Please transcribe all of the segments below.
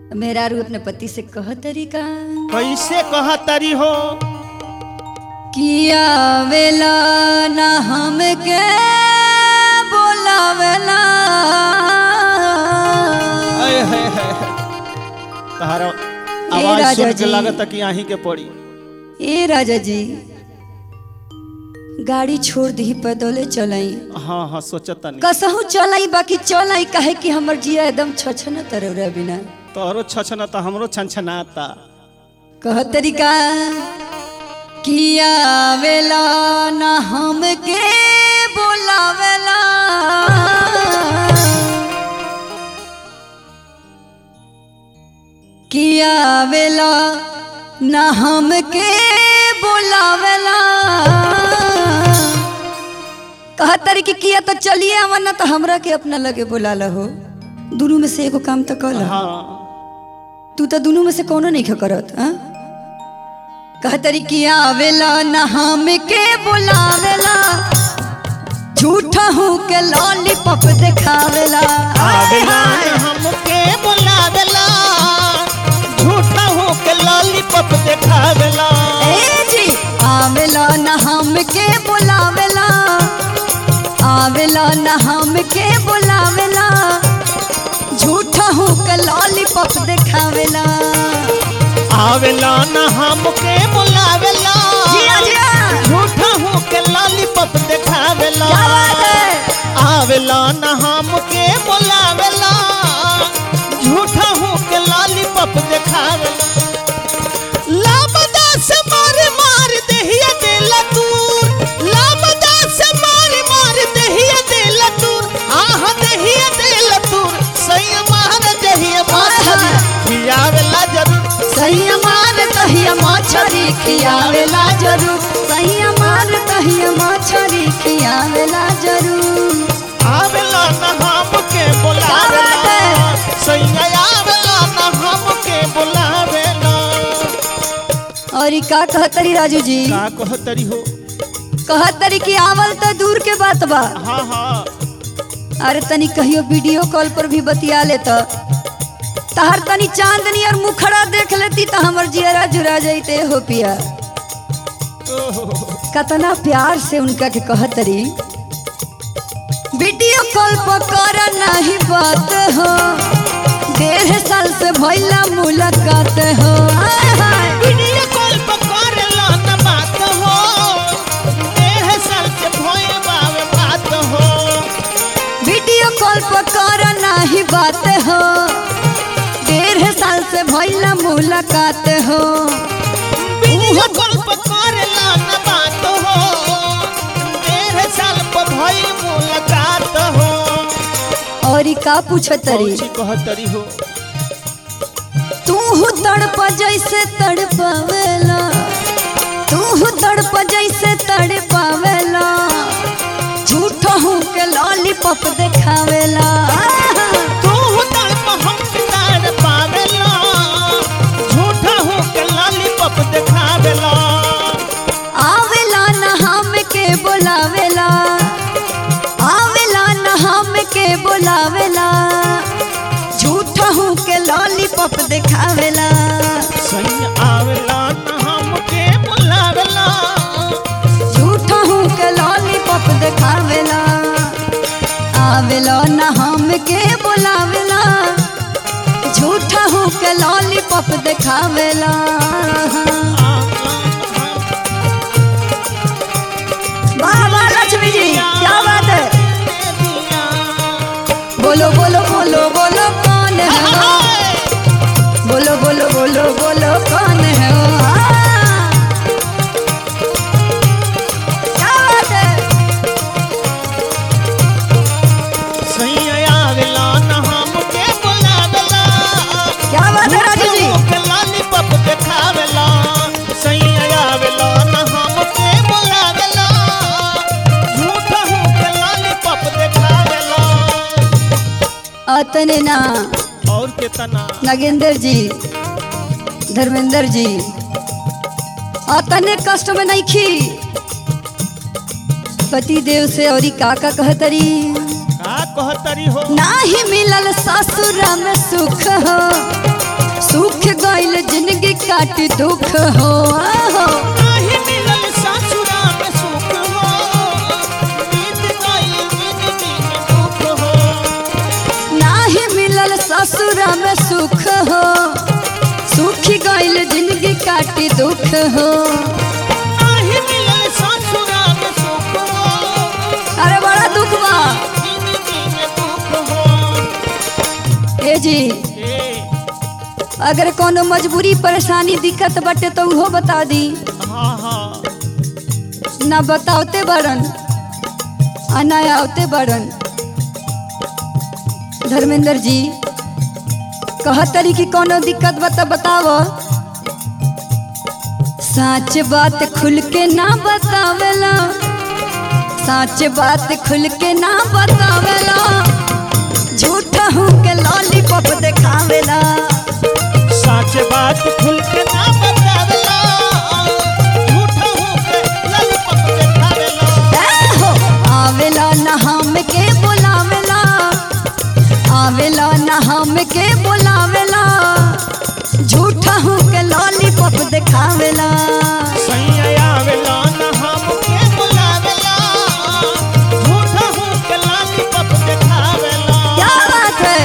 मेहरारू अपने पति से कह तरीका कैसे कह तरी हो किया वेला ना हमके बोलावेला अय है है तहारा आवाज राजा सुन के जी। लागत कि आही के पड़ी ए राजा जी गाड़ी छोड़ दी पैदले चलाई हाँ हाँ सोचता नहीं कसहू चलाई बाकी चलाई काहे कि हमर जिया एकदम छछन तरौरा बिना तोहरो छछनता हमरो छनछनाता कह तरीका किया वेला ना हमके बोलावेला किया वेला ना हमके बोलावेला कह तरी कि किया तो चलिए आवा ना तो हमरा के अपना लगे बोला हो दोनों में से एगो काम तो कल हाँ तू तो दोनों में से कोनो नहीं करत हाँ कहतरी कि आवेला ना हम के बुलावेला झूठा हूँ के लॉलीपॉप दिखावेला आवेला हमके बुलावेला झूठा हो के लॉलीपॉप देखावेला ए जी आवेला ना हम के बुलावेला आवेला ना हम के बुलावेला झूठा हूँ के लॉलीपॉप दिखावेला आवेला न हमके बुलावेला जिया जिया झूठा हो के लॉलीपॉप देखावेला क्या बात है आवेला न हमके बुलावेला झूठा हो के लॉलीपॉप देखावेला लाबदा से मार मार देहिया देला दूर लाबदा से मार मार देहिया देला दूर आह देहिया देला दूर सही मार देहिया मार खियावेला जरूर सही मार कहिया मछरी खियावेला जरूर सही मार कहिया मछरी खियावेला जरूर आवेला न हमके क्या बात बुलावेला है? सही आवेला न हमके बुलावेला और ई का कहतरी राजू जी का कहतरी हो कहतरी कि आवल तो दूर के बात बा हाँ हाँ अरे तनी कहियो वीडियो कॉल पर भी बतिया ले तो तहर तनी चांदनी और मुखड़ा देख लेती तो हमर जियरा जुरा जाते हो पिया कतना प्यार से उनका के कहतरी वीडियो कॉल पर कर नहीं बात हो डेढ़ साल से भइला मुलाकात हो आय हाय। वीडियो कॉल पर करेला न बात हो डेढ़ साल से भोए बावे बात हो वीडियो कॉल पर कर नहीं बात हो डेढ़ साल से भइला मुलाकात हो वीडियो कॉल पर करेला न बात हो डेढ़ साल पर भोए मुलाकात हो और ई का पूछतरी कौची कहतरी हो तू तड़प जैसे तड़पावेला तू तड़प जैसे तड़पावेला झूठा हूँ के लॉलीपॉप दिखावेला तू तड़प हम तार पावेला झूठा हो के लॉलीपॉप देखावेला आवेला न हम के बोलावेला आवेला न हम के बोलावेला झूठा हूँ के लॉलीपॉप दिखावेला सही आवेला न हमके बुलावेला झूठा हूँ के लॉलीपॉप दिखावेला आवेला न हम के बोलावेला झूठा हूँ के लॉलीपॉप दिखावेला वाह वाह लक्ष्मी जी क्या बात है बोलो बोलो बोलो बोलो कौन है वो? बोलो बोलो बोलो बोलो कौन है वो? हाँ। क्या बात है सही आवेला न हमके बुलावेला क्या बात है राजू जी के लॉलीपॉप देखावेला सही आवेला न हमके बुलावेला झूठा हो के लॉलीपॉप देखावेला अतने ना और कितना नागेंद्र जी धर्मेंद्र जी अतने कष्ट में नहीं खी पति देव से और काका कहतरी का कहतरी हो नाही मिलल ससुर में सुख हो काट दुख हो आहो नाही मिलल ससुरा में सुख हो बीत गई जिंदगी में दुख हो नाही मिलल ससुर में सुख हो सुखी गइल जिंदगी काटी दुख हो नाही मिलल ससुरा में सुख हो अरे बड़ा दुख बा जिंदगी में दुख हो ए जी ए अगर कोनो मजबूरी परेशानी दिक्कत बटे तो उहो बता दी हाँ हाँ ना बतावते बड़न आ ना आवते बड़न धर्मेंद्र जी कहतरी कि कोनो दिक्कत बता बताव सच बात खुल के ना बतावेला सच बात खुल के ना बतावेला झूठ हूँ के लॉलीपॉप देखावेला सच बात खुल के ना बतावेला झूठा हूँ के ललपत देखावेला ए हो, आवेला ना हम के बुलावेला आवेला ना हम के बुलावेला झूठा हूँ के लॉलीपॉप देखावेला सैया आवेला ना हमके बुलावेला झूठा हूँ के ललपत देखावेला क्या बात है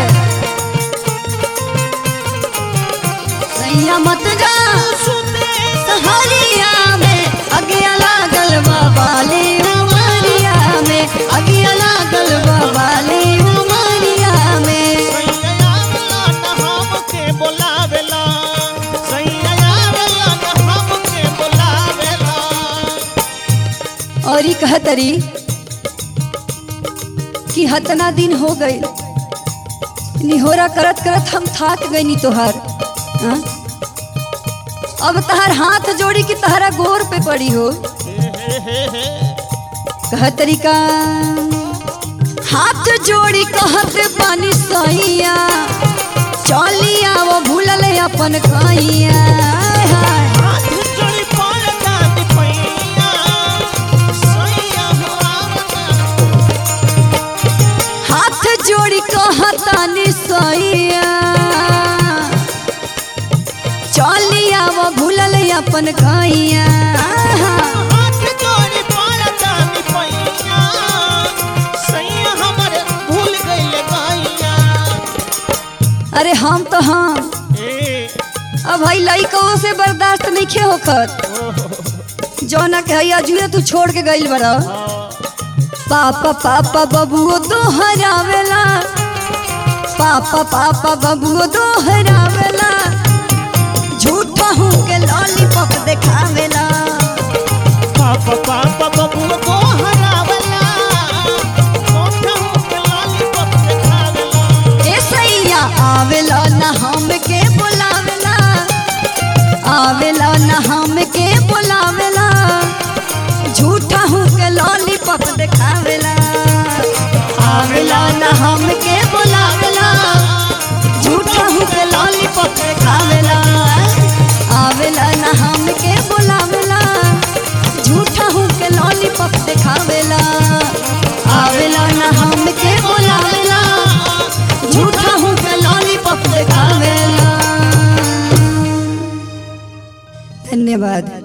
सैया मत जा सुते सहारिया में अगिया लागल बाबाले उमरिया में अगिया लागल बाबाले उमरिया में सैया आवेला ना हमके बुलावेला सैया आवेला ना हमके बुलावेला और ही कहतरी कि हतना दिन हो गई निहोरा करत करत हम थाक गई तोहार हाँ? अब तहार हाथ जोड़ी कि तहरा गोर पे पड़ी हो कहतरी का हाथ जोड़ी कहत पानी सैया चलिया वो भूलल अपन कहिया आय हाय। हाथ जोड़ी पड़ता दिपैया सैया हो आवता हाथ जोड़ी कहतानी सैया चलिया वो भूलल अपन गैया हाथ जोड़ी पड़ता दिपैया सैया हमर भूल गइले गैया अरे हम तो हम ए अब भाई लइको से बर्दाश्त नहीं खे होखत जौना के हैया जुए तू छोड़ के गइल बड़ा पापा पापा बबुओ दोहरावेला पापा पापा बबुओ दोहरावेला झूठा हूँ के लॉलीपॉप देखावेला पापा पापा बबू को हरावला कोठा हूँ के लॉलीपॉप देखावेला ए सैया आवेला ना हम के बुलावेला आवेला ना हम के बुलावेला झूठा हूँ के लॉलीपॉप देखावेला आवेला ना हम के बुलावेला झूठा हूँ के लॉलीपॉप देखावेला आवेला ना हम के बुलावेला झूठा हूँ के लॉलीपॉप देखावेला आवेला ना हम के बुलावेला झूठा हूँ के लॉलीपॉप देखावेला धन्यवाद